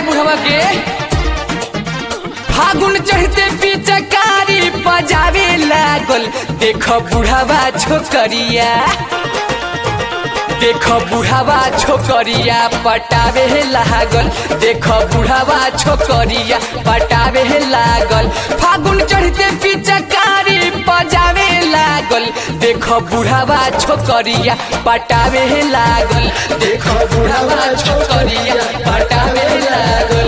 बुढ़वा के फागुन चढ़ते पिचकारी बजावे लागल देख बुढ़वा छोकरिया देख बुढ़ावा छोकरिया पटावे लागल देख बुढ़ावा छोकरिया पटावे लागल फागुन चढ़ते पिचकारी बजावे लागल देख बुढ़ावा छोकरिया पटावे लागल देख बुढ़ावा छोकरिया पटावे लागल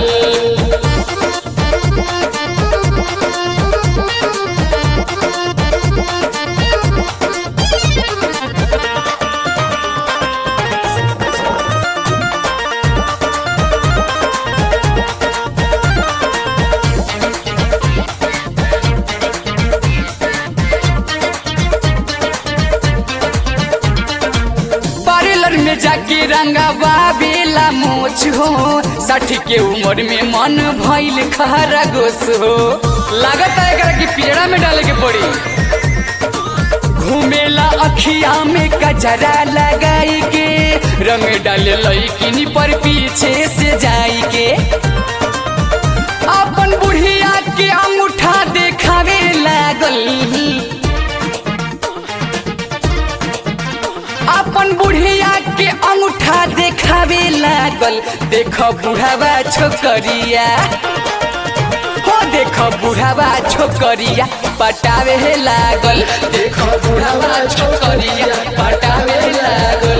पार्लर में जाके रंगावा बेला मोछ हो साठ के उम्र में मन भइल खरा गोस हो लागत है एकरा कि पिजड़ा में डाले के पड़ी घूमेला अखिया में कजरा लगाई के रंग डाले लईकिनी पर पीछे से जाई के अपन बुढ़िया के अंगूठा देखावे लागल अपन बुढ़िया के अंगूठा देखावे लागल देख बुढ़ावा छोकरिया हो देख बुढ़ावा छोकरिया पटावे लागल देख बुढ़ावा छोकरिया पटावे लागल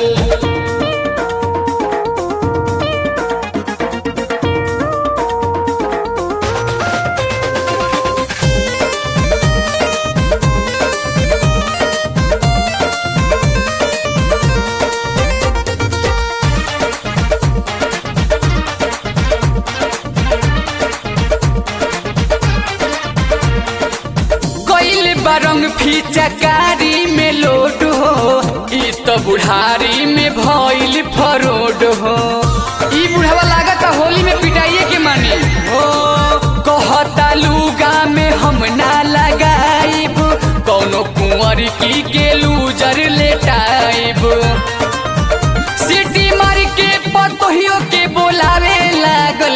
कैल बरंग फिचकारी में लोड हो ई तो बुढ़ारी में भइल फरोड हो ई बुढ़ावा लागत होली में पिटाइए के मानी हो कहता लुगा में हम ना लगाइब कौनो कुंवर की के लूजर लेटाइब सिटी मार के पतोहियो के बोलावे लागल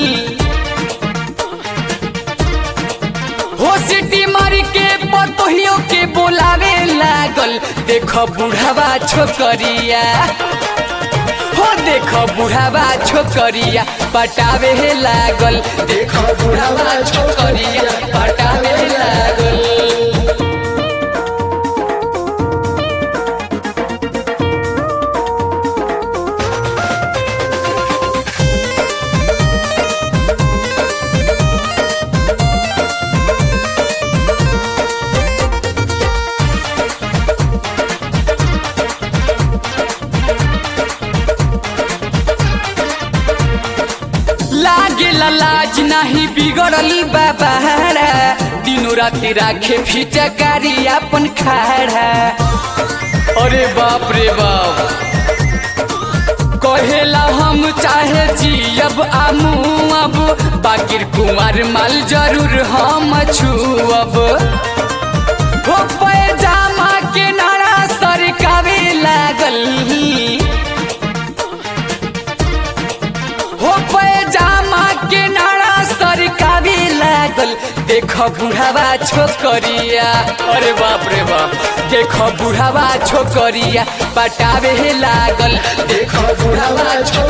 हो सिटी मारी के पतोहियो के बोलावे लागल देख बुढ़ावा छोकरिया हो देख बुढ़ावा छोकरिया पटावे लागल देख बुढ़ावा छोकरिया पटावे लागल लागे लाज नाही बिगड़ल बाबारा दिनो राति राखे फिचकारी अपन खाड़ा अरे बाप रे बाप कहेला हम चाहे जियब आमू अब बाकिर कुमार माल जरूर हम छुअब हो पैजामा के नारा सरकावे लागल हो पैजामा के नारा सरकावे लागल देख बुढ़ावा छोकरिया अरे बाप रे बाप देख बुढ़ावा छोकरिया पटावे लागल देख बुढ़ावा छोकरिया